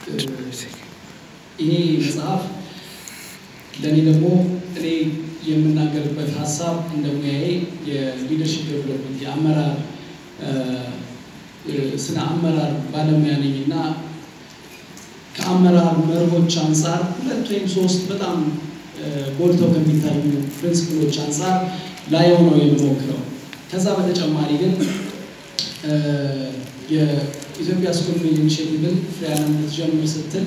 ይሄ መጽሐፍ ለእኔ ደግሞ እኔ የምናገርበት ሀሳብ እንደ ሙያዬ የሊደርሽፕ ዴቨሎፕመንት የአመራር ስነ አመራር ባለሙያ ነኝ እና ከአመራር መርሆች አንጻር ሁለት ወይም ሶስት በጣም ጎልተው ከሚታዩ ፕሪንስፕሎች አንጻር ላየው ነው የምሞክረው። ከዛ በተጨማሪ ግን የኢትዮጵያ ስኩል ኢኒሽቲቭን ፍሬያለም ልትጀምር ስትል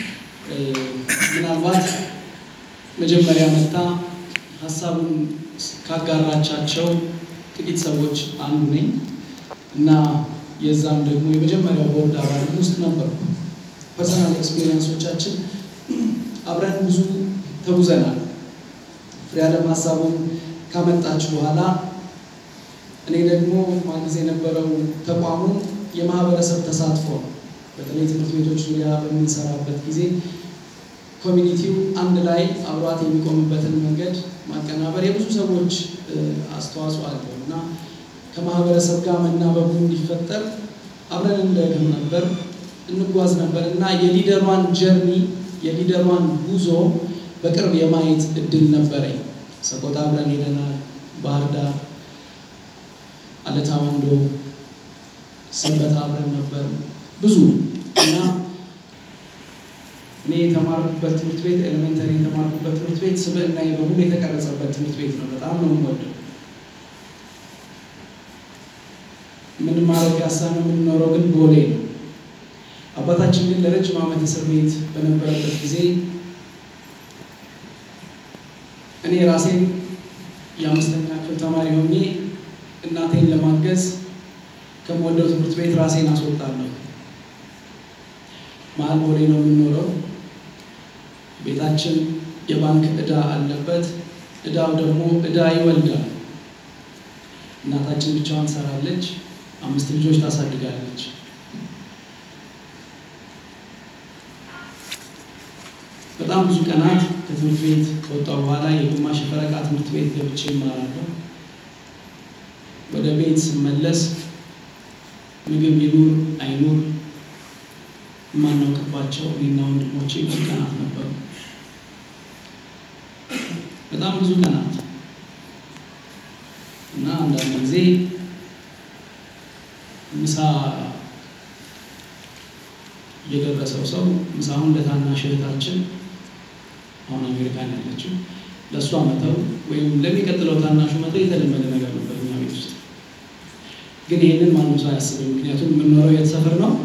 ምናልባት መጀመሪያ መታ ሀሳቡን ካጋራቻቸው ጥቂት ሰዎች አንዱ ነኝ እና የዛም ደግሞ የመጀመሪያው ቦርድ አባል ውስጥ ነበርኩ። ፐርሰናል ኤክስፔሪንሶቻችን አብረን ብዙ ተጉዘናል። ፍሬያለም ሀሳቡን ካመጣች በኋላ እኔ ደግሞ ማግዝ የነበረው ተቋሙን የማህበረሰብ ተሳትፎ በተለይ ትምህርት ቤቶች ዙሪያ በምንሰራበት ጊዜ ኮሚኒቲው አንድ ላይ አብሯት የሚቆምበትን መንገድ ማቀናበር የብዙ ሰዎች አስተዋጽኦ አለው እና ከማህበረሰብ ጋር መናበቡ እንዲፈጠር አብረን እንደግም ነበር እንጓዝ ነበር እና የሊደሯን ጀርኒ የሊደሯን ጉዞ በቅርብ የማየት እድል ነበረኝ። ሰቆጣ አብረን ሄደናል። ባህር ዳር፣ አለታ ወንዶ፣ ሰንበት አብረን ነበር ብዙ እና እኔ የተማርኩበት ትምህርት ቤት ኤሌመንተሪ የተማርኩበት ትምህርት ቤት ስብዕና በሙሉ የተቀረጸበት ትምህርት ቤት ነው። በጣም ነው የምወደው። የምንማረው ፒያሳ ነው፣ የምንኖረው ግን ቦሌ ነው። አባታችን ግን ለረጅም ዓመት እስር ቤት በነበረበት ጊዜ እኔ ራሴን የአምስተኛ ክፍል ተማሪ ሆኜ እናቴን ለማገዝ ከምወደው ትምህርት ቤት ራሴን አስወጣለሁ። መሀል ቦሌ ነው የምንኖረው። ቤታችን የባንክ ዕዳ አለበት። ዕዳው ደግሞ ዕዳ ይወልዳል። እናታችን ብቻዋን ትሰራለች፣ አምስት ልጆች ታሳድጋለች። በጣም ብዙ ቀናት ከትምህርት ቤት ከወጣሁ በኋላ የግማሽ ፈረቃ ትምህርት ቤት ገብቼ እማራለሁ። ወደ ቤት ስመለስ ምግብ ይኑር አይኑር የማናውቅባቸው እኔና ወንድሞቼ ብዙ ቀናት ነበሩ። በጣም ብዙ ቀናት እና አንዳንድ ጊዜ ምሳ የደረሰው ሰው ምሳውን ለታናሽ እህታችን አሁን አሜሪካን ያለችው ለእሷ መተው ወይም ለሚቀጥለው ታናሹ መተው የተለመደ ነገር ነበር እኛ ቤት ውስጥ። ግን ይህንን ማንም ሰው አያስብም። ምክንያቱም የምንኖረው የት ሰፈር ነው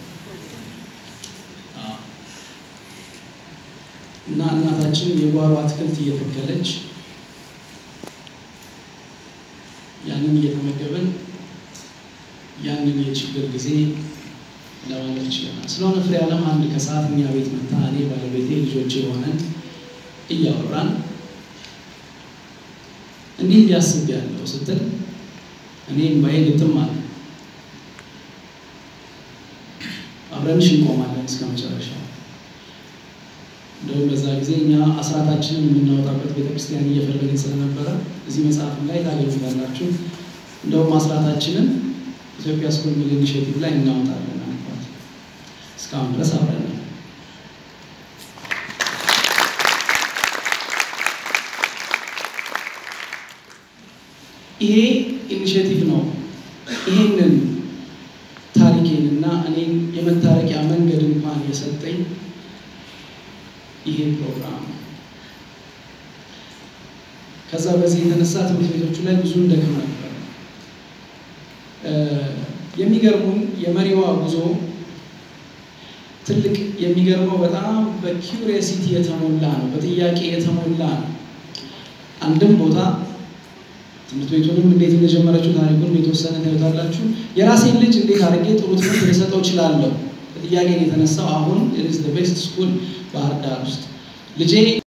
እና እናታችን የጓሮ አትክልት እየተከለች ያንን እየተመገበን ያንን የችግር ጊዜ ለማለት ይችላል። ስለሆነ ፍሬያለም አንድ ከሰዓት እኛ ቤት መታ እኔ ባለቤቴ ልጆች የሆነን እያወራን እንዲህ ሊያስብ ያለው ስትል እኔ እምባዬ ግጥም አለ። አብረንሽ እንቆማለን እስከ መጨረሻ። እንደውም በዛ ጊዜ እኛ አስራታችንን የምናወጣበት ቤተክርስቲያን እየፈለግን ስለነበረ እዚህ መጽሐፍ ላይ ታገኙታላችሁ። እንደውም አስራታችንን ኢትዮጵያ ስኩል ሚል ኢኒሽቲቭ ላይ እናወጣለን አልኳት። እስካሁን ድረስ አብረን ነው። ይሄ ኢኒሽቲቭ ነው ይሄንን ታሪኬን እና እኔን የመታረቂያ መንገድ እንኳን የሰጠኝ ይሄ ፕሮግራም ነው። ከዛ በዚህ የተነሳ ትምህርት ቤቶቹ ላይ ብዙ እንደክም ነበር። የሚገርሙን የመሪዋ ጉዞ ትልቅ የሚገርመው በጣም በኪውሪየሲቲ የተሞላ ነው፣ በጥያቄ የተሞላ ነው። አንድም ቦታ ትምህርት ቤቱንም እንዴት እንደጀመረችው ታሪኩን የተወሰነ ታዩታላችሁ። የራሴን ልጅ እንዴት አድርጌ ጥሩ ትምህርት ልሰጠው እችላለሁ? በጥያቄ የተነሳው አሁን ቤስት ስኩል ባህር ዳር ውስጥ ልጄ